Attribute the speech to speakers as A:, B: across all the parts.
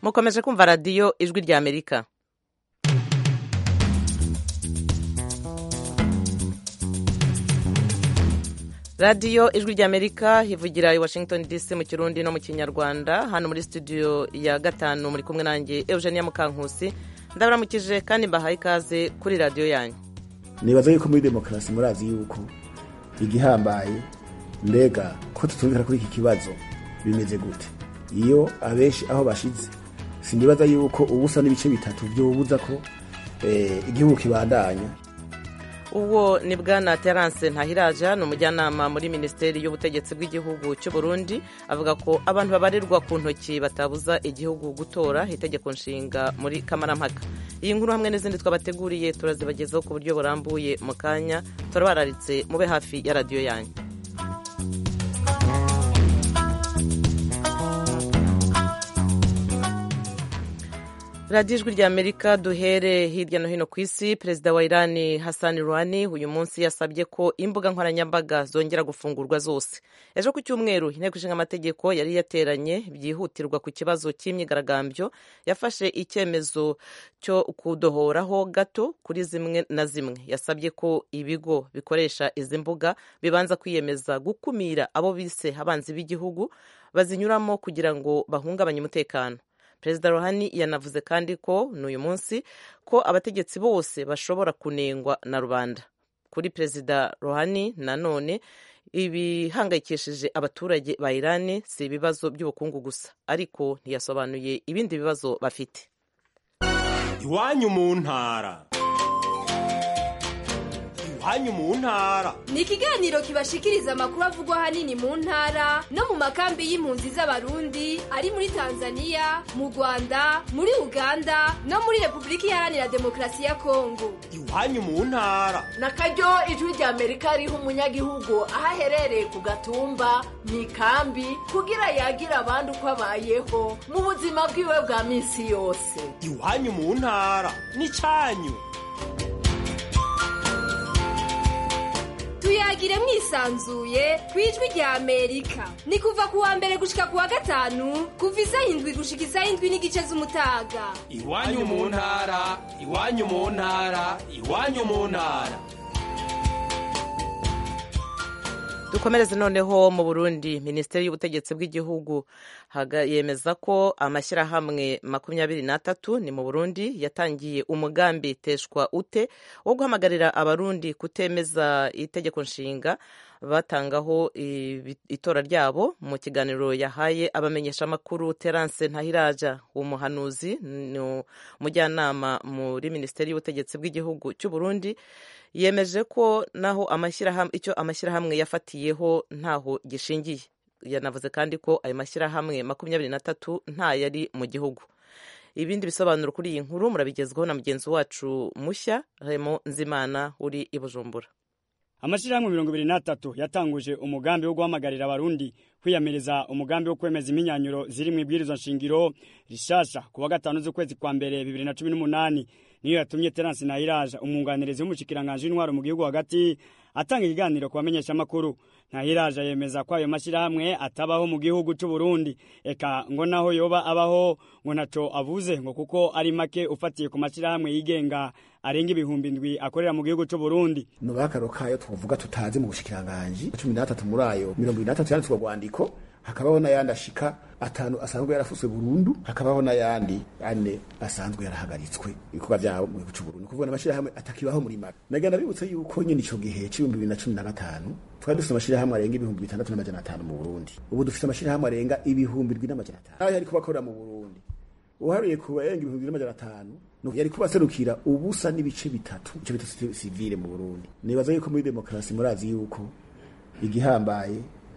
A: mukomeje kumva radiyo ijwi rya amerika radiyo ijwi rya amerika ivugira i washington dc mu kirundi no mu kinyarwanda hano muri studio ya gatanu muri kumwe nanjye eugenia mukankusi ndabaramukije kandi mbahaye ikaze kuri radiyo yanyu
B: nibaza yuko muri demokarasi murazi yuko igihambaye mbega ko tutumvikana kuri iki kibazo bimeze gute iyo abenshi aho bashize sinibaza yuko ubusa n'ibice bitatu byobuza ko igihugu kibandanya
A: ubwo ni bwana terance ntahiraja ni umujyanama muri minisiteri y'ubutegetsi bw'igihugu cy'u Burundi avuga ko abantu babarirwa ku ntoki batabuza igihugu gutora itegeko nshinga muri kamarampaka iyi nkuru hamwe n'izindi twabateguriye turazibagezaho ku buryo burambuye mu kanya turabararitse mube hafi ya radiyo yanyu radiyo ijwi rya amerika duhere hirya no hino ku isi perezida wa irani hassan rouhani uyu munsi yasabye ko imbuga nkoranyambaga zongera gufungurwa zose ejo ku cyumweru inteko ishinga amategeko yari yateranye byihutirwa ku kibazo cy'imyigaragambyo yafashe icyemezo cyo kudohoraho gato kuri zimwe na zimwe yasabye ko ibigo bikoresha izi mbuga bibanza kwiyemeza gukumira abo bise abanzi b'igihugu bazinyuramo kugira ngo bahungabanye umutekano perezida rohani yanavuze kandi ko n'uyu munsi ko abategetsi bose bashobora kunengwa na rubanda kuri perezida rohani nanone ibihangayikishije abaturage ba irani si ibibazo by'ubukungu gusa ariko ntiyasobanuye ibindi bibazo bafite
C: iwanyu mu ntara iwanyu mu ntara
D: ni ikiganiro kibashikiriza amakuru avugwa ahanini mu ntara no mu makambi y'impunzi z'abarundi ari muri tanzania mu rwanda muri uganda no muri repubulika iharanira demokarasi ya kongo
C: iwanyu mu ntara
E: na karyo ijwi rya amerika riha umunyagihugu aho aherereye ku gatumba mu ikambi kugira yagire abandi uko abayeho mu buzima bwiwe bwa minsi yose
C: iwanyu mu ntara ni cyanyu
D: tuyagire mwisanzuye ku ijwi rya amerika ni kuva ku wa mbere gushika ku wa gatanu kuva isaha indwi gushika isaha indwi n'igice z'umutaga
C: iwanyu mu ntara iwanyu mu ntara iwanyu mu ntara
A: dukomereze noneho mu burundi minisiteri y'ubutegetsi bw'igihugu yemeza ko amashyirahamwe makumyabiri n'atatu ni mu burundi yatangiye umugambi teshwa ute wo guhamagarira abarundi kutemeza itegeko nshinga batangaho itora ryabo mu kiganiro yahaye abamenyeshamakuru terance ntahiraja umuhanuzi ni umujyanama muri minisiteri y'ubutegetsi bw'igihugu cy'u Burundi yemeje ko naho icyo amashyirahamwe yafatiyeho ntaho gishingiye yanavuze kandi ko ayo mashyirahamwe makumyabiri n'atatu nta yari mu gihugu ibindi bisobanuro kuri iyi nkuru murabigezwaho na mugenzi wacu mushya remo nzimana uri i bujumbura
F: amashyirahamwe mirongo ibiri n'atatu yatanguje umugambi wo guhamagarira abarundi kwiyamiriza umugambi wo kwemeza imyinyanyuro ziri mu ibwirizwa nshingiro rishasha ku wa gatanu z'ukwezi kwa mbere bibiri na cumi n'umunani niyo yatumye terance nahiraja umwunganizi w'umushikiranganji w'intwaro mu gihugu hagati atanga ikiganiro ku bamenyeshamakuru ntahiraja yemeza ko ayo mashyirahamwe atabaho mu gihugu cy'u Burundi eka ngo naho yoba abaho ngo ntaco avuze ngo kuko ari make ufatiye ku mashyirahamwe yigenga arenga ibihumbi ndwi akorera mu gihugu cy'u Burundi
B: nubakaro kayo twovuga tutazi mu bushikiranganji cumi n'atatu muri ayo mirongo ibiri n'atatu yanditswe rwandiko hakabaho n'ayandi ashika atanu asanzwe yarafuswe burundu hakabaho n'ayandi ane asanzwe yarahagaritswe ibikorwa vyabo mu gihugu cy'u Burundi kuvuga n'amashirahamwe atakibaho muri maka nagenda bibutse yuko nyene ico gihe c'ibihumbi bibiri na cumi na gatanu twari dufite amashirahamwe arenga ibihumbi bitandatu n'amajana atanu mu Burundi ubu dufite amashirahamwe arenga ibihumbi ndwi n'amajana atanu ayo yariko bakorera mu Burundi uharuye ku barenga ibihumbi n'amajana atanu yari kubaserukira ubusa n'ibice bitatu ico bita sivile mu Burundi nibaza yuko muri demokarasi murazi yuko igihambaye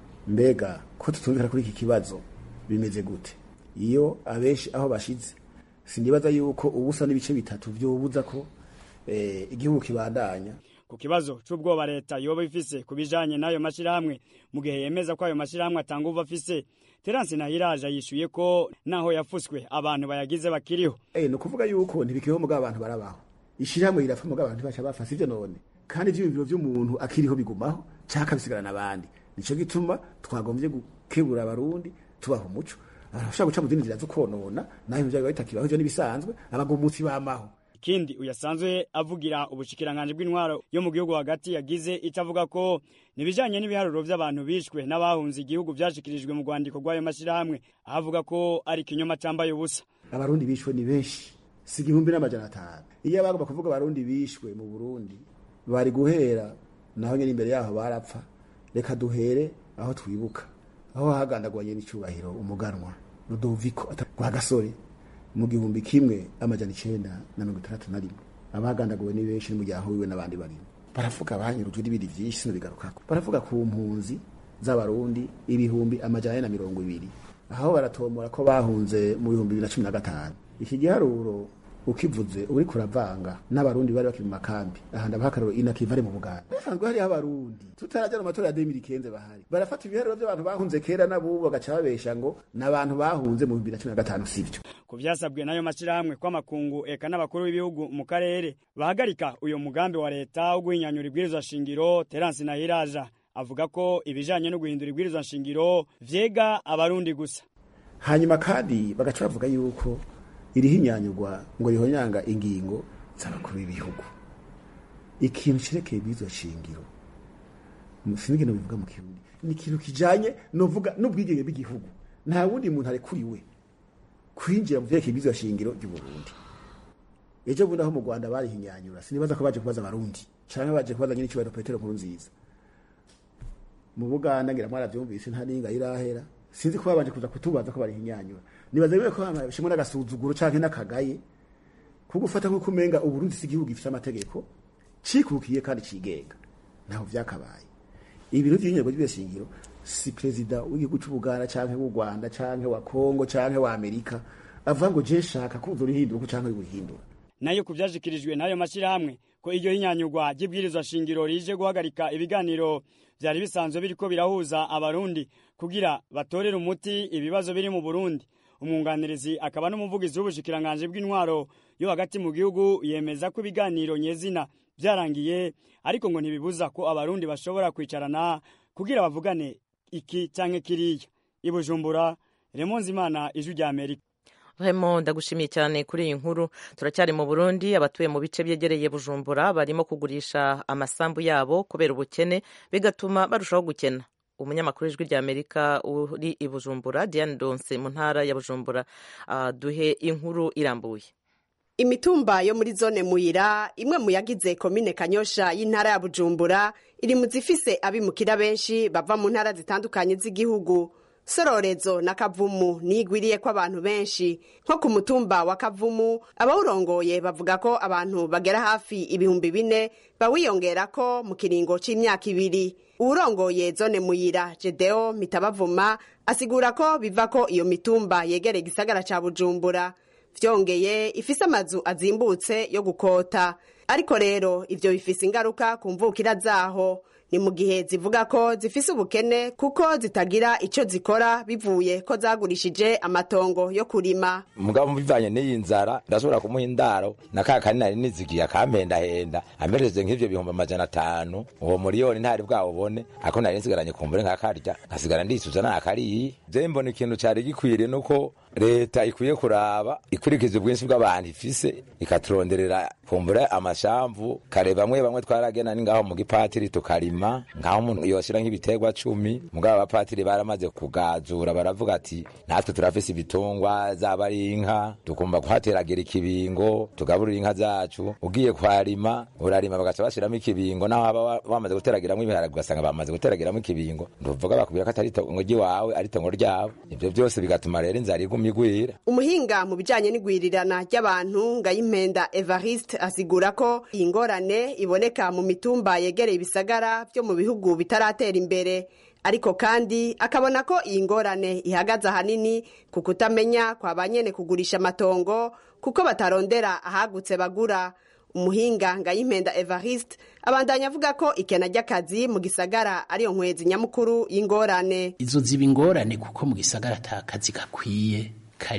B: mbega ko tutumvikana kuri iki kibazo bimeze gute iyo abenshi aho bashize sinibaza yuko ubusa n'ibice bitatu byobuza ko eh, igihugu kibandanya
F: ku kibazo c'ubwoba leta yoba ifise ku bijanye n'ayo mashirahamwe mu gihe yemeza ko ayo mashirahamwe atanga uva afise terance nahiraje yishuye ko naho yafuswe abantu bayagize bakiriho
B: eh no kuvuga yuko ntibikiriho mugabo abantu barabaho ishirahamwe rirapfa mugabo abantu bacha bafasa ivyo none kandi ivyiyumviro vy'umuntu akiriho bigumaho caka bisigara n'abandi nico gituma twagombye gukebura abarundi tubaha umuco arashobora guca mu zindi nzira zo konona naho ibyo biba bitakibaho ivyo n'ibisanzwe abagumutsi bamaho
F: ikindi uyasanzwe avugira ubushikiranganje bw'intwaro yo mu gihugu hagati yagize icyo avuga ko nibijanye n'ibiharuro vy'abantu bishwe n'abahunze igihugu vyashikirijwe mu rwandiko rw'ayo mashyirahamwe aho avuga ko ari ikinyoma cambaye ubusa
B: abarundi bishwe ni benshi si igihumbi n'amajana atanu iyo bagomba kuvuga abarundi bishwe mu burundi bari guhera naho nyine imbere yaho barapfa reka duhere aho twibuka aho hagandagwanye n'icyubahiro umuganwa rudoviko rwa gasore mu gihumbi kimwe amajana icenda na mirongo itandatu na rimwe abagandaguwe ni benshi n'umuryango wiwe n'abandi barimo baravuga banyurujwe n'ibindi vyinshi sinobigarukako baravuga ku mpunzi z'abarundi ibihumbi amajana ane na mirongo ibiri aho baratomora ko bahunze mu bihumbi bibiri na cumi na gatanu iki giharuro ukivuze uri kuravanga n'abarundi bari bakiri mu makambi aha ndabaha akararo inakivare mu buganda basanzwe hariho abarundi tutarajya mu matora ya demiri kenze bahari barafata ibiharuro by'abantu bahunze kera n'abubu bagaca babesha ngo n'abantu bahunze mu bibiri na cumi na gatanu sivyo
F: ku vyasabwe n'ayo mashyirahamwe kw'amakungu eka n'abakuru b'ibihugu mu karere bahagarika uyo mugambi wa leta wo guhinyanyura ibwirizwa shingiro terance nahiraja avuga ko ibijanye no guhindura ibwirizwa shingiro vyega abarundi gusa
B: hanyuma kandi bagaca bavuga yuko irihinyanyurwa ngo rihonyanga ingingo z'abakuru b'ibihugu ikintu cerekeye ibwirizwa shingiro sinigeno bivuga mu kirundi ni ikintu kijanye novuga n'ubwigenge bw'igihugu nta wundi muntu arekuriwe kwinjira mu vyerekeye ibwirizwa shingiro ry'uburundi ejo bundi aho mu rwanda barihinyanyura sinibaza ko baje kubaza abarundi canke baje kubaza nyine icubahiro petero nkuru nziza mu buganda ngira mwaravyumvise nta ninga irahera sinzi ko babanje kuza kutubaza ko barihinyanyura nibaza rero ko bashimwe n'agasuzuguro canke n'akagaye ko gufata nk'uko umenga uburundi si igihugu gifite amategeko cikukiye kandi cigenga ntaho vyakabaye ibintu vy'inyego by'ibishingiro si perezida w'igihugu c'ubuganda canke w'u rwanda canke wa kongo canke wa amerika avuga ngo je nshaka ko uzorihindura uko canke urihindura
F: nayo ku vyashikirijwe n'ayo mashyirahamwe ko iryo hinyanyurwa ry'ibwirizwa shingiro rije guhagarika ibiganiro vyari bisanzwe biriko birahuza abarundi kugira batorere umuti ibibazo biri mu burundi umwunganirizi akaba n'umuvugizi w'ubushikiranganje bw'intwaro yo hagati mu gihugu yemeza ko ibiganiro nyezina vyarangiye ariko ngo ntibibuza ko abarundi bashobora kwicarana kugira bavugane iki canke kiriya ibujumbura remonzi imana ijwi rya amerika
A: Raymond ndagushimiye cyane kuri iyi nkuru turacyari mu Burundi abatuye mu bice byegereye Bujumbura barimo kugurisha amasambu yabo kubera ubukene bigatuma barushaho gukena umunyamakuru w'ijwi rya Amerika uri i Bujumbura Diane Donse mu ntara ya Bujumbura uh, duhe inkuru irambuye
G: imitumba yo muri zone muyira imwe mu yagize komine kanyosha y'intara ya bujumbura iri mu zifise abimukira benshi bava mu ntara zitandukanye z'igihugu sororezo na kavumu nigwiriye ko abantu benshi nko ku mutumba wa kavumu abawurongoye bavuga ko abantu bagera hafi ibihumbi bine bawiyongera ko mu kiringo c'imyaka ibiri uwurongoye zone muyira jedeo mitabavuma asigura ko biva ko iyo mitumba yegereye igisagara ca bujumbura vyongeye ifise amazu azimbutse yo gukota ariko rero ivyo bifise ingaruka ku mvukira zaho ni mu gihe zivuga ko zifise ubukene kuko zitagira ico zikora bivuye ko zagurishije amatongo yo kurima
H: mugabo bivanye n'iyi nzara ndashobora kumuha indaro na ka kani nari nizigiye akampendahenda amereze nk'ivyo bihumbi amajana atanu uwo miliyoni ntari bwawubone ako nari nsigaranye kumbure nkakarya nkasigara ndisuza nakariye je mbona ikintu cari gikwiriye nuko leta ikwiye kuraba ikurikiza ubwinshi bw'abantu ifise ikaturonderera kumbura amashamvu kare bamwe bamwe twaragena ni ngaho mu gipatiri tukarima ngaho umuntu yoshira nk'ibiterwa cumi mugabo abapatiri baramaze kugazura baravuga ati natwe turafise ibitungwa zaba ari inka tukumva kuhateragira ikibingo tugaburira inka zacu ugiye kwarima urarima bagaca bashiramo ikibingo naho baba bamaze guteragiramwo ibiharage ugasanga bamaze guteragiramo ikibingo ntuvuga bakubwira ko atari itongo ry'iwawe ari itongo ryabo ivyo byose bigatuma rero inzara iguma igwira
G: umuhinga mu bijanye n'igwirirana ry'abantu ngayimpenda evariste asigura ko iyi ngorane iboneka mu mitumba yegereye ibisagara vyo mu bihugu bitaratera imbere ariko kandi akabona ko iyi ngorane ihagaze ahanini ku kutamenya kwa banyene kugurisha amatongo kuko batarondera ahagutse bagura umuhinga ngayimpenda evariste abandanya avuga ko ikena ry'akazi mu gisagara ariyo nkwezi nyamukuru y'ingorane
I: izo ziba ingorane kuko mu gisagara ata kazi gakwiye kariho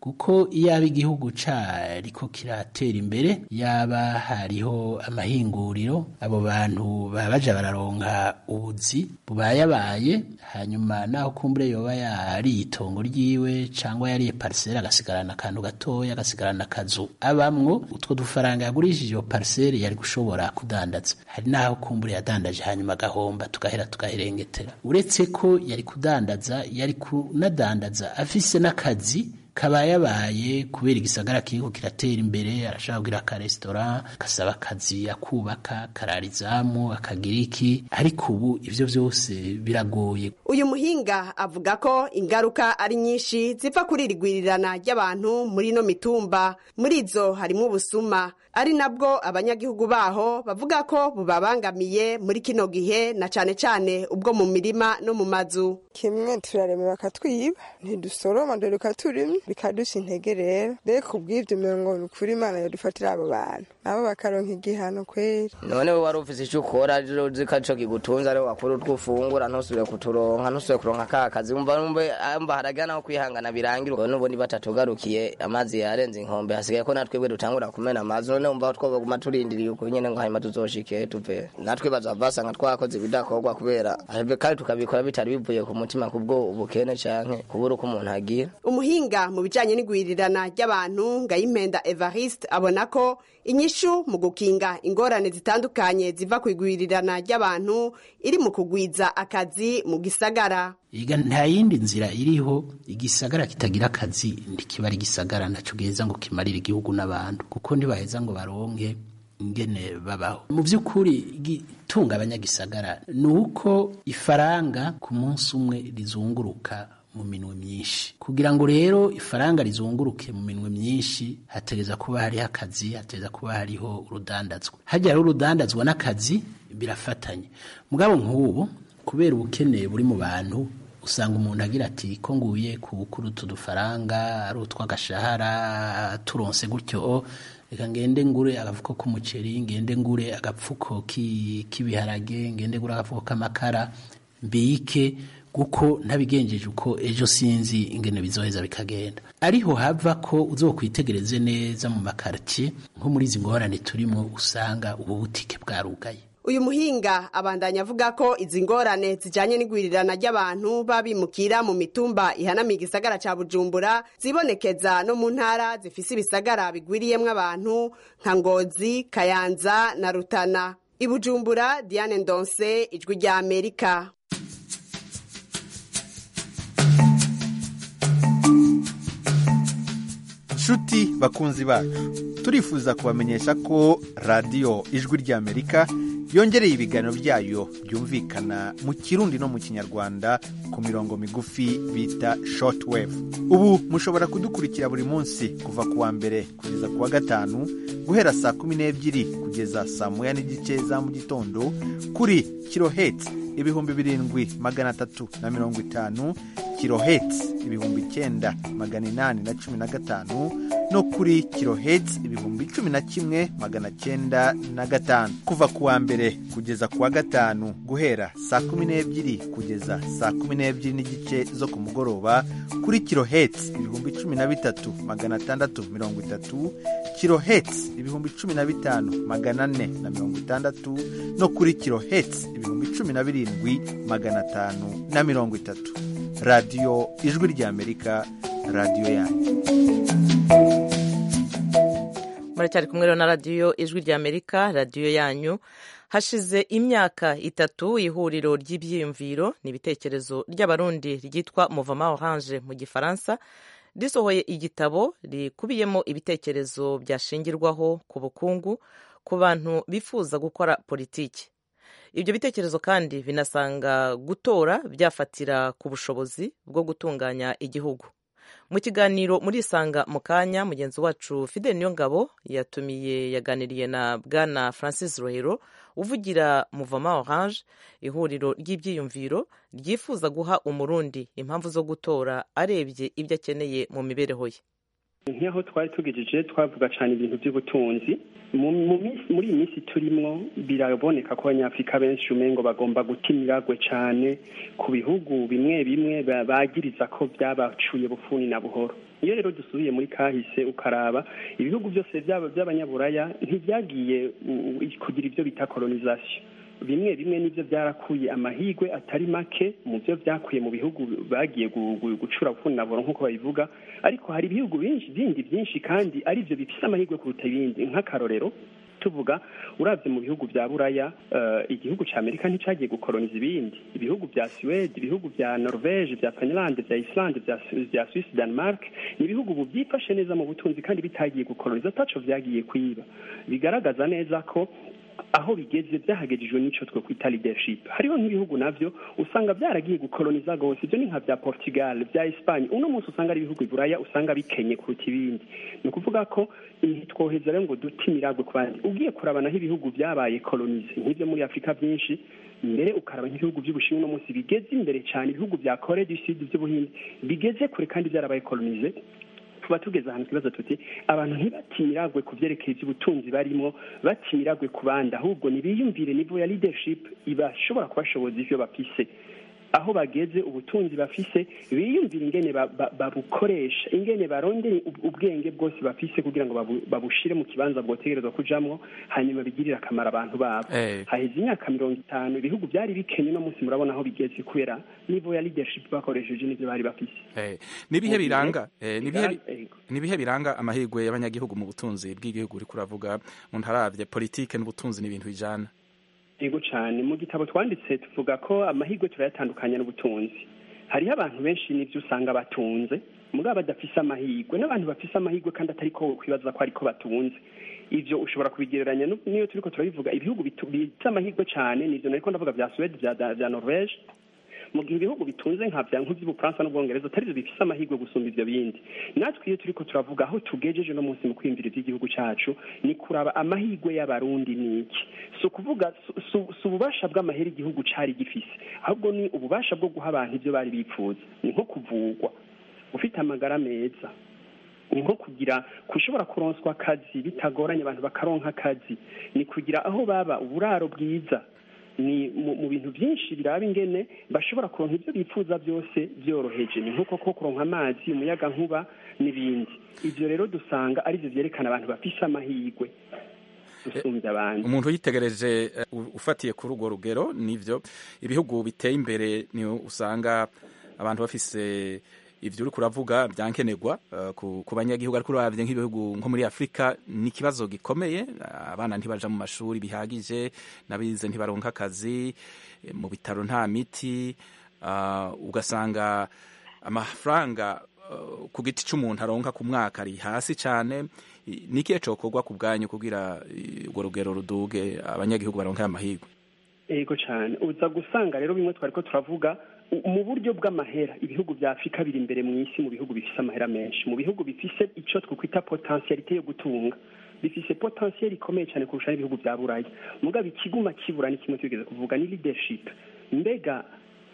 I: kuko iyaba igihugu cariko kiratera imbere yaba hariho amahinguriro abo bantu baba baja bararonka ubuzi bubayabaye hanyuma naho kumbure yoba yariye itongo ryiwe cangwa yariye pariseri agasigarana akantu gatoya agasigarana akazu abamwo utwo dufaranga yagurishije iyo pariseri yari gushobora kudandaza hari naho kumbure yadandaje hanyuma agahomba tugahera tugaherengetera uretse ko yari kudandaza yari kunadandaza afise n'akazi kabayabaye kubera igisagara kiriko kiratera imbere arashaka kugira akaresitora gasaba akazi akubaka kararizamu akagira iki ariko ubu ivyo vyose biragoye
G: uyu muhinga avuga ko ingaruka ari nyinshi ziva kuri iri gwirirana ry'abantu muri ino mitumba muri izo harimo ubusuma ari nabwo abanyagihugu baho bavuga ko bubabangamiye muri kino gihe na cane cane ubwo mu mirima no mu mazu
J: kimwe turarema bakatwiba ntidusoroma dore ukaturimye bikadusha intege rero rero kubw'ibyo mirongo ni ukuri imana yadufatira abo bantu nabo bakaronka igihano kweri
K: none wowe wari ufise icyo ukora rero uzi ko arico kigutunze ariho wakora utwo ufungura ntusubire kuturonka ntusubire kuronka ka kazi umva numve amba haraga naho kwihangana birangira ubwo n'ubundi batatugarukiye amazi yarenze inkombe hasigaye ko natwebwe dutangura kumena amazi none umva twoguma turindiriye uko nyene ngo hanyuma tuzoshike tuve natwe bazava basanga twakoze ibidakorwa kubera kandi tukabikora bitari bivuye ku mutima kubwo ubukene canke kubura uko umuntu agira
G: umuhinga mu bijanye n'igwirirana ry'abantu ngayimpenda evariste abona ko inyishu mu gukinga ingorane zitandukanye ziva ku igwirirana ry'abantu iri mu kugwiza akazi mu gisagara
I: iga nta yindi nzira iriho igisagara kitagira akazi ntikiba ari igisagara naco giheza ngo kimarire igihugu n'abantu kuko ntibaheza ngo baronke ingene babaho mu by'ukuri igitunga abanyagisagara ni uko ifaranga ku munsi umwe rizunguruka mu minwe myinshi kugira ngo rero ifaranga rizunguruke mu minwe myinshi hategeza kuba hariho akazi hategeza kuba hariho urudandazwa hajya hariho urudandazwa n'akazi birafatanye mugabo nk'ubu kubera ubukene buri mu bantu usanga umuntu agira ati ko nguye ku bukuru utu dufaranga ari utw'agashahara turonse gutyo reka ngende ngure agafuko k'umuceri ngende ngure agapfuko k'ibiharage ngende ngure agafuko k'amakara mbike kuko ntabigenjeje uko ejo sinzi ingene bizoheza bikagenda ariho hava ko uzokwitegereze neza mu makartie nko muri izi ngorane turimo usanga ubu butike bwarugaye
G: uyu muhinga abandanya avuga ko izi ngorane zijanye n'igwirirana ry'abantu babimukira mu mitumba ihanamiye igisagara ca bujumbura zibonekeza no mu ntara zifise ibisagara bigwiriyemwo abantu nka ngozi kayanza na rutana i bujumbura diane ndonse ijwi rya amerika
L: nshuti bakunzi bacu turifuza kubamenyesha ko radiyo ijwi ry'amerika yongereye ibiganiro byayo byumvikana mu kirundi no mu kinyarwanda ku mirongo migufi bita shortwave ubu mushobora kudukurikira buri munsi kuva ku wa mbere kugeza ku wa gatanu guhera saa kumi n'ebyiri kugeza saa moya n'igice za mu gitondo kuri kiloheti ibihumbi birindwi magana atatu na mirongo itanu kiloheti ibihumbi icyenda magana inani na cumi na gatanu no kuri kiloheti ibihumbi cumi na kimwe magana cyenda na gatanu kuva ku wa mbere kugeza ku wa gatanu guhera saa kumi n'ebyiri kugeza saa kumi n'ebyiri n'igice zo ku mugoroba kuri kiloheti ibihumbi cumi na bitatu magana atandatu mirongo itatu kiloheti ibihumbi cumi na bitanu magana ane na mirongo itandatu no kuri kiloheti ibihumbi cumi na birindwi magana atanu na mirongo itatu radiyo ijwi ry'amerika radiyo yanyu
A: muracyari kumwe rero na radiyo ijwi ry'amerika radiyo yanyu hashize imyaka itatu ihuriro ry'ibyiyumviro n'ibitekerezo ry'abarundi ryitwa muvama oranje mu gifaransa risohoye igitabo rikubiyemo ibitekerezo byashingirwaho ku bukungu ku bantu bifuza gukora politiki ibyo bitekerezo kandi binasanga gutora byafatira ku bushobozi bwo gutunganya igihugu mu kiganiro muri isanga mu kanya mugenzi wacu fidel niyongabo yatumiye yaganiriye na bwana francis rohero uvugira muvama orange ihuriro ry'ibyiyumviro ryifuza guha umurundi impamvu zo gutora arebye ibyo akeneye mu mibereho ye
M: nk'aho twari tugejeje twavuga cyane ibintu by'ubutunzi mu mu minsi- muri iyi minsi turimwo biraboneka ko abanyafurika benshi umengo bagomba guta imiragwe cyane ku bihugu bimwe bimwe ba- bagiriza ko byabacuye bufuni na buhoro iyo rero dusubiye muri kahise ukaraba ibihugu byose byaba by'abanyaburaya ntibyagiye u- u- kugira ibyo bita kolonisation bimwe bimwe nibyo byarakuye amahigwe atari make mu byo byakuye mu bihugu bagiye gu- gu- gucura bufuni na buhoro nk'uko babivuga ariko hari ibihugu byinshi bindi byinshi kandi ari byo bifite amahirwe kuruta ibindi nk'akarorero tuvuga urabye mu bihugu bya buraya eh, igihugu cya amerika nticyagiye gukoloniza ibindi ibihugu bya suwede ibihugu bya norvege bya finland bya islande bya Su- bya swisse denmark ni ibihugu ubu byifashe neza mu butunzi kandi bitagiye gukoloniza ataco vyagiye kwiba bigaragaza neza ko aho bigeze byahagejejwe n'icyo twe kwita leadership hariho nk'ibihugu navyo usanga byaragiye gukoloniza gose ibyo ni nka bya portugal bya espagne uno munsi usanga ari ibihugu iburaya usanga bikenye kuruta ibindi ni ukuvuga ko ntitwoheza rero ngo dute imiragwe ku bandi ugiye kuraba naho ibihugu byabaye kolonize nk'ibyo muri afurika byinshi mbere ukaraba nk'ibihugu by'ubushinwa uno munsi bigeze imbere cyane ibihugu bya kore du sud by'ubuhinde bigeze kure kandi byarabaye kolonize tuba tugeze ahantu twibaza tuti abantu ntibatimiragwe ku byerekeye iby'ubutunzi barimo batimiragwe ku bandi ahubwo nibiyumvire nivo ya leadership ibashobora kubashoboza ivyo bafise aho bageze ubutunzi bafise biyumvira ingene ba- ba- babukoresha ingene barondere ub- ubwenge bwose bafise kugira ngo babu- babushire mu kibanza bwotegerezwa kujamwo hanyuma bigirire akamaro abantu babo
N: Eh.
M: haheze imyaka mirongo itanu ibihugu byari bikenye no munsi murabona aho bigeze kubera nivo ya leadership bakoresheje n'ivyo bari bafise
N: Eh, nibihe
M: Mu gihe
N: biranga eh, nibihe
M: bigaragara-
N: nibihe biranga amahirwe y'abanyagihugu mu butunzi bw'igihugu uriko uravuga umuntu aravye politike n'ubutunzi ni ibintu bijana
M: yego cyane mu gitabo twanditse tuvuga ko amahirwe turayatandukanya n'ubutunzi hariho abantu benshi n'ibyo usanga batunze mugabo badafise amahirwe n'abantu bafise amahirwe kandi atari ko kwibaza ko ariko batunze ivyo ushobora kubigereranya nu- n'iyo turiko turabivuga ibihugu bitu- bifite amahirwe cyane nivyo nariko ndavuga vya suwede vya, vya norvege mu gihe ibihugu bitunze nka bya nk'iby'ubufaransa n'ubwongereza atari byo bifise amahirwe gusumba ibyo bindi natwe iyo turiko turavuga aho tugejeje no munsi mu kwiyumvira iby'igihugu cacu ni kuraba amahirwe y'abarundi ni iki si ukuvuga si- si- si ububasha bw'amahera igihugu cari gifise ahubwo ni ububasha bwo guha abantu ibyo bari bipfuza ni nko kuvugwa ufite amagara meza ni nko kugira kushobora kuronswa akazi bitagoranye abantu bakaronka akazi ni kugira aho baba uburaro bwiza ni mu, mu bintu byinshi biraba ingene bashobora kuronka ibyo bifuza byose byoroheje ni nko koko kuronka amazi umuyaga nkuba n'ibindi ibyo rero dusanga arivyo vyerekana abantu bafise amahirwe gusumbya abandi
N: umuntu yitegereje eh, u- ufatiye kuri urwo rugero nivyo ibihugu biteye imbere ni usanga abantu bafise ivyo uriko uravuga byankenerwa eh, ku, ku banyagihugu ariko uravye nk'ibihugu nko muri afurika ni ikibazo gikomeye abana ntibaja mu mashuri bihagije n'abize ntibaronka akazi eh, mu bitaro nta miti ah, ugasanga amafaranga eh, ku giti c'umuntu aronka ku mwaka ari hasi cane I- ni ikihe cokorwa ku bwanyu kugira eh, urwo rugero ruduge abanyagihugu baronke amahirwe
M: yego cyane uza gusanga rero bimwe twari ko turavuga u- mu buryo bw'amahera ibihugu bya afurika biri imbere mu isi mu bihugu bifise amahera menshi mu bihugu bifise icyo twakwita potentialite yo gutunga bifise potentiel ikomeye cyane kurusha n'ibihugu bya buraya mugabo ikiguma kibura ni kimwe tugeze kuvuga ni leadership mbega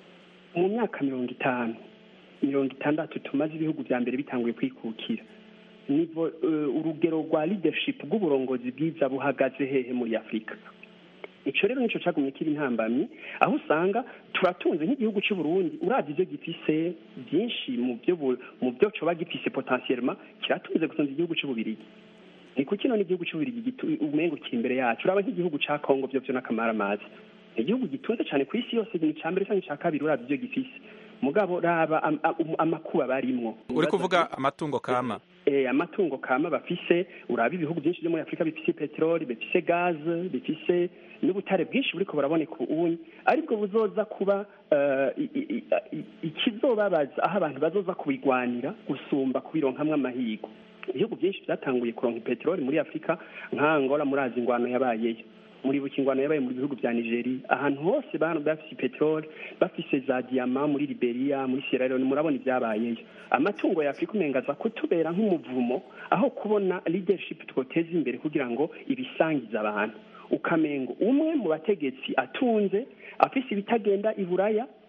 M: mu myaka mirongo itanu mirongo itandatu tumaze ibihugu bya mbere bitanguye kwikukira nivo eh, urugero rwa leadership rw'uburongozi bwiza buhagaze hehe muri afurika ico rero nico cagumye kiba intambamyi aho usanga turatunze nk'igihugu cy'u Burundi uravye ivyo gifise byinshi mu byo bu- mu byo coba gifise potentiellement kiratunze gusumba igihugu cy'u Bubirigi ni kuki none igihugu cy'u Bubirigi gitu- umengo kiri imbere yacu uraba nk'igihugu ca Kongo byo byo n'akamaramaza igihugu gitunze cyane ku isi yose ni ca mbere canke ca kabiri uravye ivyo gifise mugabo raba am- am- amakuba barimwo
N: uri kuvuga amatungo kama
M: eh, amatungo kama bafise uraba ibihugu byinshi byo muri afurika bifise peteroli bifise gaze bifise n'ubutare bwinshi buriko buraboneka ubunyi aribwo buzoza kuba eh, i- i- i- ikizobabaza aho abantu bazoza kubigwanira gusumba kubironkamwo amahirwe ibihugu byinshi byatanguye kuronka peteroli muri afurika nka angola murazi ingwano yabayeyo muri buki ingwano yabaye mu bihugu bya nigeria ahantu hose bantu bafise peteroli bafise za diyama muri liberia muri sierra leone murabona ibyabayeyo amatungo ya afurika umenga aza kutubera nk'umuvumo aho kubona leadership twoteza imbere kugira ngo ibisangize abantu ukamengo umwe mu bategetsi atunze afise ibitagenda i buraya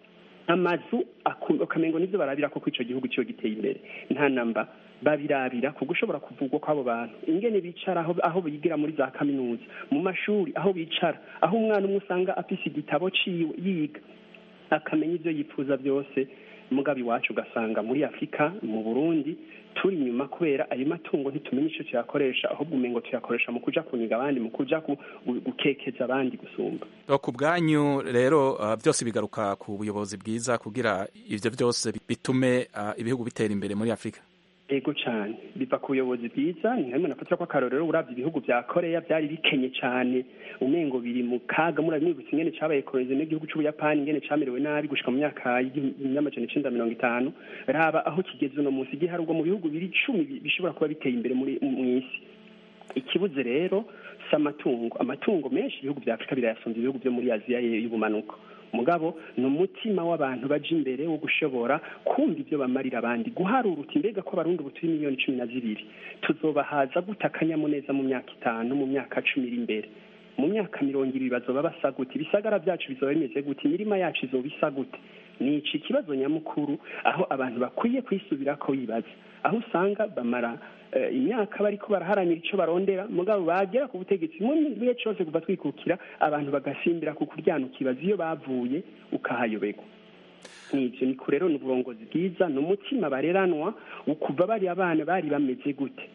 M: amazu ukamengo nivyo barabira ko ico gihugu ciyo giteye imbere nta namba babirabira ku gushobora kuvugwa kw'abo bantu ingene bicara aho, aho bigira muri za kaminuza mu mashuri aho bicara aho umwana umwe usanga afise igitabo ciwe yiga akamenya ivyo yifuza byose mugabe iwacu ugasanga muri afurika mu burundi turi inyuma kubera ayo matungo ntitumenya icyo tuyakoresha ahubwo umengo tuyakoresha mu kuja kuniga abandi mu kuja gukekeza abandi gusumba
N: ku bwanyu rero uh, byose bigaruka ku buyobozi bwiza kugira ivyo byose bitume uh, ibihugu bitera imbere muri afurika
M: ego cyane biva ku buyobozi bwiza ni hamwe nafatira ko akarorero uravye ibihugu vya koreya byari bikenye cyane umengo biri mu kaga muramwibutsa ingene cabaye kolonize n'igihugu c'ubuyapani ingene camerewe nabi gushika mu myaka y'amajana icenda mirongo itanu raba aho kigeze uno munsi igiharurwa mu bihugu biri icumi bishobora kuba biteye imbere muri mw'isi ikibuze rero si amatungo amatungo menshi ibihugu vya afurika birayasumva ibihugu vyo muri aziya y'ubumanuko mugabo ni umutima w'abantu baje imbere wo gushobora kumva ibyo bamarira abandi guharura uti mbega ko abarundi ubu turi miliyoni cumi na zibiri tuzobahaza gute akanyamuneza mu myaka itanu mu myaka cumi iri imbere mu myaka mirongo ibiri bazoba basa gute ibisagara byacu bizoba bimeze gute imirima yacu izoba isa gute ni iki kibazo nyamukuru aho abantu bakwiye kwisubira ko bibaza aho usanga bamara imyaka bariko baraharanira icyo barondera mugabo bagera ku butegetsi mu gihe cyose kuva twikukira abantu bagasimbira ku kuryana ukibaza iyo bavuye ukahayoberwa nibyo ni rero ni uburongozi bwiza ni umutima bareranwa kuva bari abana bari bameze gute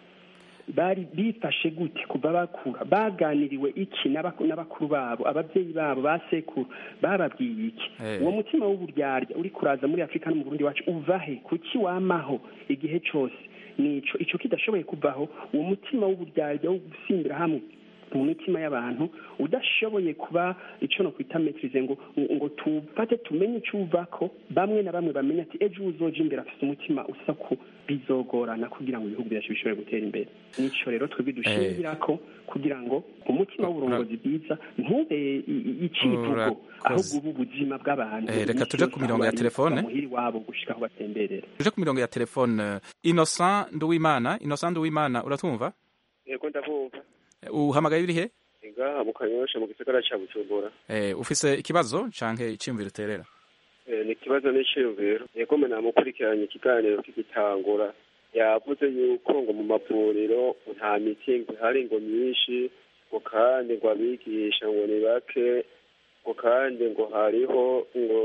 M: bari bifashe gute kuva bakura baganiriwe iki n'abakuru babo ababyeyi babo ba sekuru bababwiye iki uwo mutima w'uburyarya uri kuraza muri afurika no mu burundi wacu uva he kuki wamaho igihe cyose nico ico kidashoboye kuvaho uwo mutima w'uburyarya wo gusimbira hamwe mu mitima y'abantu udashoboye kuba icyo no kwita metirize ngo ngo tufate tumenye icyo uvako bamwe na bamwe bamenye ati ejo uzoja imbere afite umutima usa ku bizogorana kugira ngo ibihugu byacu bishobore gutera imbere nico rero twebwe dushingira ko kugira ngo umutima w'uburongozi bwiza ntube icivugo ahubwo ubu ubuzima bw'abantu
N: reka tuje ku mirongo ya telefone
M: muhiri wabo gushika aho batemberera
N: tuje ku mirongo ya telefone Innocent Nduwimana Innocent Nduwimana uratumva
O: yego ndabumva
N: uhamagaye uri he
O: ngaha mu kanyosha mu gisagara ca bujumbura
N: eh ufise ikibazo canke iciyumviro uterera
O: eh ni ikibazo n'iciyumviro yego mwe namukurikiranye ikiganiro kigitangura yavuze yuko ngo mu mavuriro nta miti ihari ngo myinshi ngo kandi ngo abigisha ngo ni bake ngo kandi ngo hariho ngo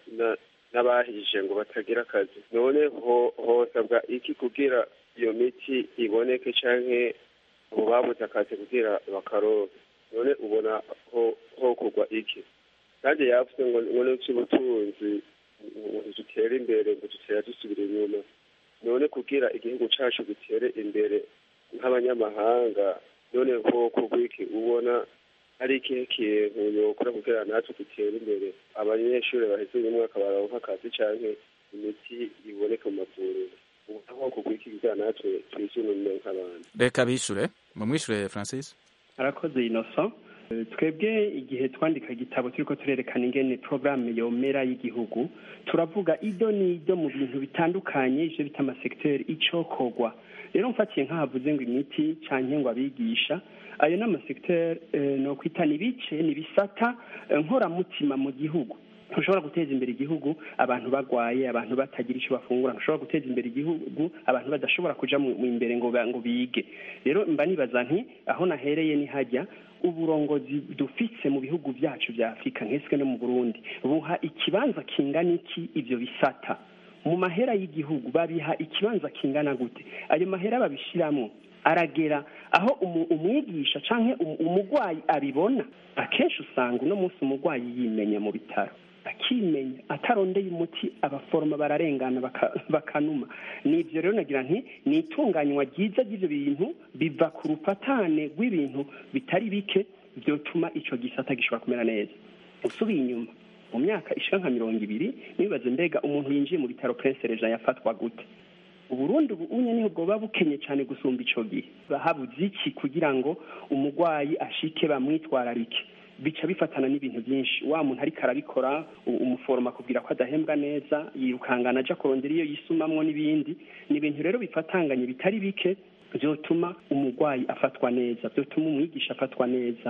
O: n'abahije ngo batagira akazi none hosabwa iki kugira iyo miti iboneke canke ubu babuze akazi kugira bakaronke none ubona ho kugwa iki kandi yavuze ngo ngo n'icy'ubutunzi ngo dutere imbere ngo dutera dusubira inyuma none kugira igihugu cacu gitere imbere nk'abanyamahanga none ho kugwa iki ubona hari ikihe kintu yokora kugira natwe dutere imbere abanyeshuri baheze uyu mwaka baronka akazi canke imiti iboneka mu mavuriro aho kugwa iki kugira natwe twisununure nk'abantu
N: reka bishure mumwishure francis
M: arakoze innocent twebwe igihe twandika igitabo turiko turerekana ingene programme yomera y'igihugu turavuga ido n'ido mu bintu bitandukanye ivyo bita amasekiteri icokorwa rero mfatiye nk'ahavuze ngo imiti canke ngo abigisha ayo ni amasekiteri no kwita ni bice ni bisata nkoramutima mu gihugu ntushobora guteza imbere igihugu abantu bagwaye abantu batagira icyo bafungura ntushobora guteza imbere igihugu abantu badashobora kuja mu imbere ngo ngo bige rero mba nibaza nti aho nahereye ni hajya uburongozi dufise mu bihugu byacu bya afurika nkeswe no mu burundi buha ikibanza kingana iki ivyo bisata mu mahera y'igihugu babiha ikibanza kingana gute ayo mahera babishiramwo aragera aho umwigisha canke umugwayi abibona akenshi usanga uno munsi umugwayi yimenya mu bitaro akimenya atarondeye umuti abaforoma bararengana bakanuma ni ibyo rero nagira nti ni itunganywa ryiza ry'ibyo bintu biva ku rufatane rw'ibintu bitari bike byotuma icyo gisata gishobora kumera neza usubiye inyuma mu myaka ishira nka mirongo ibiri nibaze mbega umuntu yinjiye mu bitaro prince reja yafatwa gute uburundi ubu unye niho bwoba bukenye cyane gusumba ico gihe bahabuze iki kugira ngo umugwayi ashike bamwitwararike bica bifatana n'ibintu byinshi wa muntu ariko arabikora umuforoma akubwira ko adahembwa neza yirukangana aja kurondera iyo yisumamwo n'ibindi ni ibintu rero bifatanganye bitari bike byotuma umurwayi afatwa neza byotuma umwigisha afatwa neza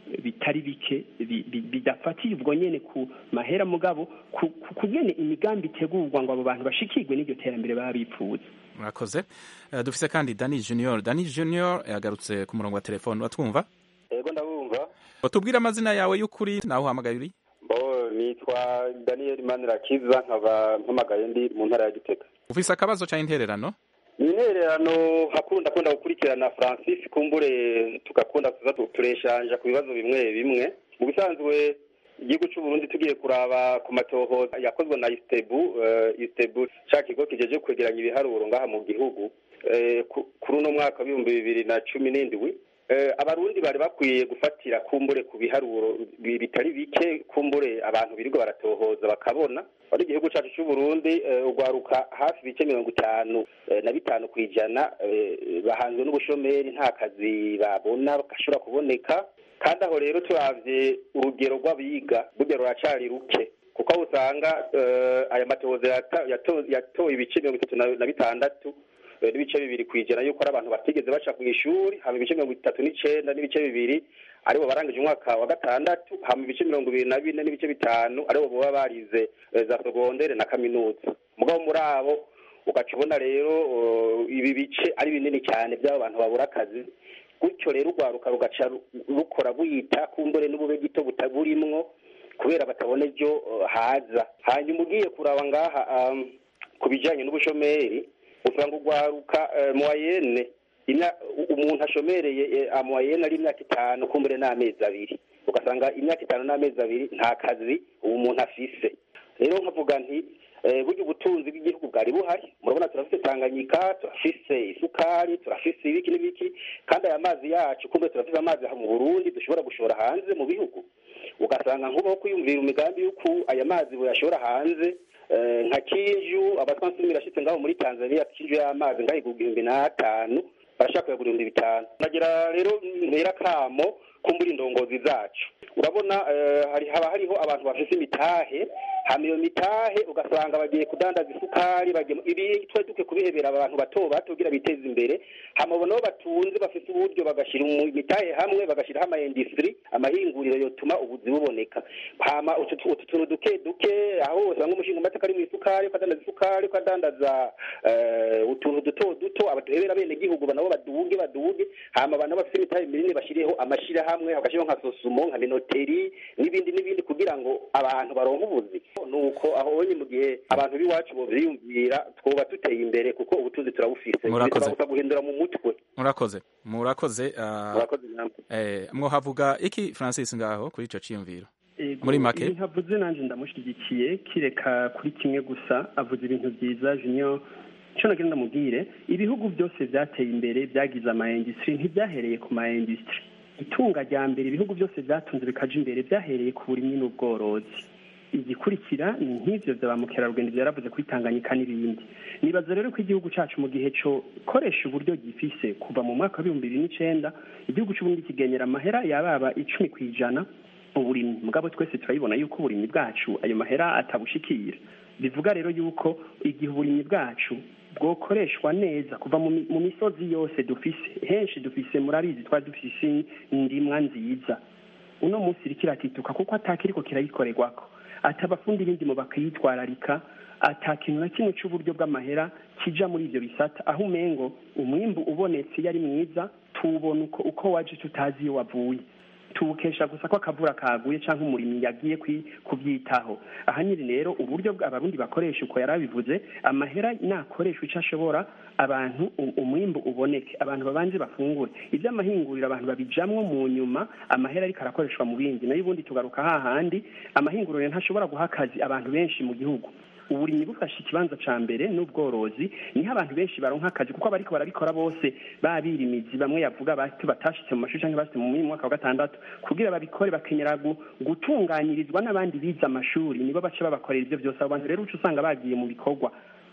M: bitari bike bi- bi- bidafatiye ubwo nyene ku mahera mugabo ku ku- ku nyene imigambi itegurwa ngo abo bantu bashikirwe n'iryo terambere baba bipfuza
N: murakoze Eh, dufise kandi dani junior dani junior yagarutse ku murongo wa telefone watwumva
P: yego ndabumva
N: tubwire amazina yawe y'ukuri nawe uhamagaye uri
P: bo nitwa daniel manirakiza nkaba mpamagaye ndi mu ntara ya gitega
N: ufise akabazo ca intererano
P: ni intererano hakunda kunda gukurikirana francis kumbure tugakunda kuza tu- tureshanja ku bibazo bimwe bimwe mu bisanzwe igihugu cy'u Burundi tugiye kuraba ku matohoza yakozwe na istebu uh, istebu ca kigo kijeje kwegeranya ibiharuro ngaha mu gihugu eh, ku- kuri uno mwaka w'ibihumbi bibiri na cumi n'indwi Eh, abarundi bari bakwiye gufatira kumbure ku biharuro bi- bitari bike kumbure abantu birirwa baratohoza bakabona ari igihugu cyacu cy'u Burundi eh, ugwaruka hafi ibice mirongo itanu eh, na bitanu ku ijana eh, bahanzwe n'ubushomeri nta kazi babona gashobora kuboneka kandi aho rero turavye urugero rw'abiga burya ruracari ruke kuko aho usanga eh, aya matohoza yata- yato- yatoye ibice mirongo itatu na na bitandatu eh, n'ibice bibiri ku ijana yuko ari abantu batigeze baca ku ishuri hama ibice mirongo itatu n'icenda n'ibice bibiri aribo barangije umwaka wa gatandatu hama ibice mirongo ibiri na bine n'ibice bitanu aribo baba barize eh, za segondere na kaminuza mugabo muri abo ugaca ubona rero eh, ibi bice ari binini cyane by'abo bantu babura akazi gutyo rero urwaruka rugaca ru- rukora buyita kumbure n'ubube gito butaburimwo kubera batabona ejo eh, haza hanyuma ugiye kuraba ngaha um, ku bijanye n'ubushomeri usanga urwaruka eh, moyenne imya- u- umuntu ashomereye eh, amoyenne ari imyaka itanu kumbure n'amezi abiri ugasanga imyaka itanu n'amezi abiri nta kazi uwo muntu afise rero nkavuga nti eh, burya ubutunzi bw'igihugu bwari buhari murabona turafise tanganyika turafise isukari turafise ibiki n'ibiki kandi aya mazi yacu kumbe turafise amazi aha mu burundi dushobora gushora hanze mu bihugu ugasanga nk'ubaho kwiyumvira imigambi y'uko aya mazi buyashora hanze eh, nka kinju abatwansumi irashitse ngaho muri tanzania kinju y'amazi ngaho igihumbi n'atanu barashaka kuyagura ibihumbi bitanu nagira rero ntera kamo kumbura indongozi zacu urabona eh, hari haba hariho abantu bafise imitahe hama iyo mitahe ugasanga bagiye kudandaza isukari bagiye mu- ibi twe duke kubihebera abantu bato bato kugira biteze imbere hama abo nabo batunze bafise uburyo bagashyira mu mitahe hamwe bagashyiraho ama industry amahinguriro yotuma ubuzi buboneka hama utu tu- utu tuntu duke duke aho usanga umushinga amateka ari mu isukari ukadandaza isukari ukadandaza eh, utuntu duto duto abaduhebera bene gihugu nabo baduge baduge hama abantu bafite imitahe minini bashyiriyeho amashirahamwe bagashyiraho nka sosumo nka minoteri n'ibindi n'ibindi kugira ngo abantu baronke ubuzi nuko aho onye mu gihe abantu b'iwacu bovyiyumvira twoba tuteye imbere kuko ubutunzi turabufise
N: Murakoze.
P: bisaba gusa guhindura mu mutwe
N: murakoze murakoze ah,
P: murakoze namwe
N: eh, mwohavuga iki francis ngaho kuri ico ciyumviro
M: Ego,
N: muri make
M: ibintu avuze nanjye ndamushyigikiye kireka kuri kimwe gusa avuze ibintu byiza junior icyo nagira ndamubwire ibihugu byose byateye imbere byagize ama industry ntibyahereye ku ma industry itunga rya mbere ibihugu byose byatunze bikaja imbere byahereye ku burimyi n'ubworozi igikurikira ni nk'ivyo vya ba mukerarugendo byaravuze kuri tanganyika n'ibindi nibaza rero ko igihugu cacu mu gihe co koresha uburyo gifise kuva mu mwaka w'ibihumbi bibiri n'icenda igihugu c'uburundi kigenyera amahera yababa icumi ku ijana uburimyi mugabo twese turabibona yuko uburimyi bwacu ayo mahera atabushikira bivuga rero yuko igihe uburimyi bwacu bwokoreshwa neza kuva mu mi- mu misozi yose dufise henshi dufise murabizi twari dufise indimwa nziza uno munsi iriko iratituka kuko atakiriko kirayikorerwako ati abafundi b'indimo bakayitwararika ata kintu na kimwe c'uburyo bw'amahera kija muri ivyo bisata aho umengo umwimbu ubonetse iyo ari mwiza tuwubona uko uko waje tutazi iyo wavuye tuwukesha gusa ko akavura kaguye cyangwa umurimyi yagiye kwi- kubyitaho ahanini rero uburyo bwa- abarundi bakoresha uko yari abivuze amahera nakoreshwa icyo ashobora abantu u- umwimbu uboneke abantu babanze bafungure iby'amahinguriro abantu babijamwo mu nyuma amahera ariko arakoreshwa mu bindi nayo ubundi tugaruka hahandi amahinguriro ntashobora guha akazi abantu benshi mu gihugu uburimyi bufashe ikibanza ca mbere n'ubworozi niho abantu benshi baronka akazi kuko abariko barabikora bose babirimizi bamwe yavuga bati batashitse mu mashuri canke bashitse mu mwaka wa gatandatu kugira babikore bakenyera gu- gutunganyirizwa n'abandi bize amashuri nibo baca babakorera ivyo vyose abo bantu rero uca usanga bagiye mu bikorwa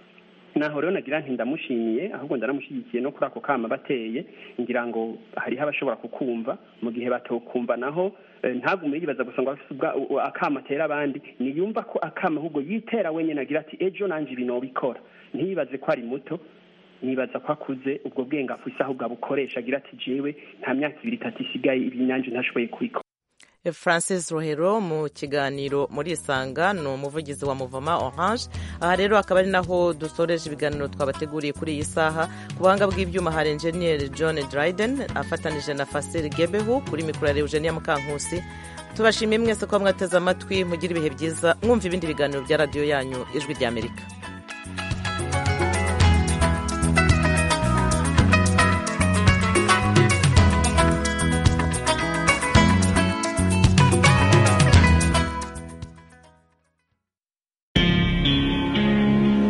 M: naho rero nagira nti ndamushimiye ahubwo ndanamushyigikiye no kuri ako kama bateye ngira ngo hariho abashobora kukumva mu gihe batokumva naho eh, ntagume yibaza gusa ngo afise ubwa- u- u- akama atera abandi niyumva ko akama ahubwo yitera wenyine agira ati ejo nanje ibi nobikora ntiyibaze ko ari muto nibaza ko akuze ubwo bwenge afise ahubwo abukoresha agira ati jewe nta myaka ibiri itatu isigaye ibi nanje ntashoboye kubikora
A: francis rohero mu kiganiro muri isanga ni umuvugizi wa muvoma orange aha rero akaba ari naho dusoreje ibiganiro twabateguriye kuri iyi saha ku buhanga bw'ibyuma hari enjeniyeri john dryden afatanije na fasiri gebehu kuri mikoro ya eugenia mukankusi tubashimiye mwese kuba mwateze amatwi mugira ibihe byiza mwumva ibindi biganiro bya radiyo yanyu ijwi ry'amerika